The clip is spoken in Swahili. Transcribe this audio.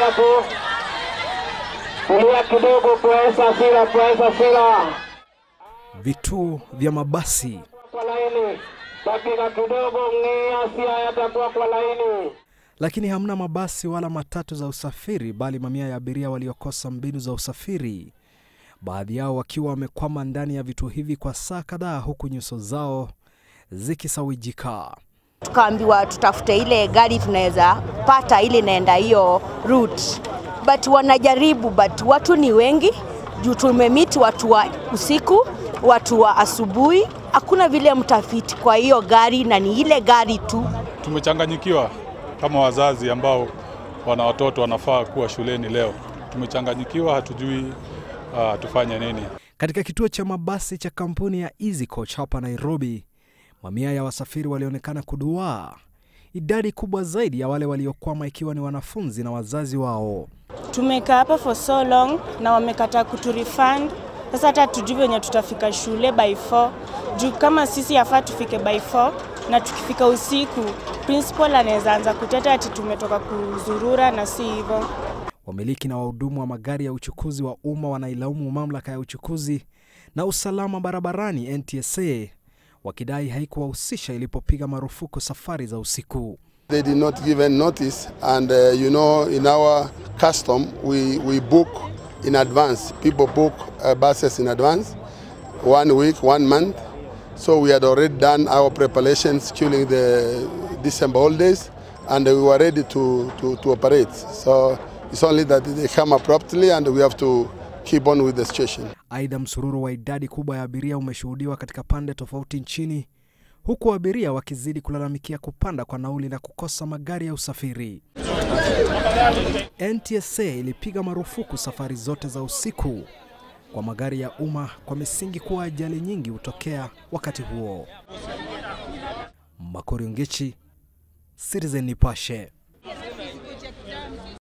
hapo. Kulia kidogo kuweza sila, kuweza sila. Vituo vya mabasi Kwa laini. Dakika kidogo ng'ia sia yatakuwa kwa laini. lakini hamna mabasi wala matatu za usafiri, bali mamia ya abiria waliokosa mbinu za usafiri, baadhi yao wakiwa wamekwama ndani ya vituo hivi kwa saa kadhaa, huku nyuso zao zikisawijika. tukaambiwa tutafute ile gari tunaweza pata ili naenda hiyo route, but wanajaribu, but watu ni wengi juu tumemiti watu wa usiku, watu wa asubuhi, hakuna vile mtafiti kwa hiyo gari na ni ile gari tu. Tumechanganyikiwa kama wazazi ambao wana watoto wanafaa kuwa shuleni leo. Tumechanganyikiwa, hatujui uh, tufanye nini. Katika kituo cha mabasi cha kampuni ya Easy Coach hapa Nairobi, mamia ya wasafiri walionekana kuduaa, idadi kubwa zaidi ya wale waliokwama ikiwa ni wanafunzi na wazazi wao. Tumekaa hapa for so long na wamekataa kuturefund. Sasa hata tujui venye tutafika shule by 4 juu kama sisi yafaa tufike by 4 na tukifika usiku principal anaweza anza kuteta ati tumetoka kuzurura na si hivyo. Wamiliki na wahudumu wa magari ya uchukuzi wa umma wanailaumu mamlaka ya uchukuzi na usalama barabarani NTSA wakidai haikuwahusisha ilipopiga marufuku safari za usiku. They did not give any notice, and uh, you know, in our custom, we, we book in advance. People book uh, buses in advance, one week, one month. So we had already done our preparations during the December holidays, and we were ready to, to, to operate. So it's only that they come abruptly, and we have to keep on with the situation. Aidha, msururu wa idadi kubwa ya abiria umeshuhudiwa katika pande tofauti nchini, huku abiria wakizidi kulalamikia kupanda kwa nauli na kukosa magari ya usafiri. NTSA ilipiga marufuku safari zote za usiku kwa magari ya umma kwa misingi kuwa ajali nyingi hutokea wakati huo. Makori Ongechi, Citizen Nipashe.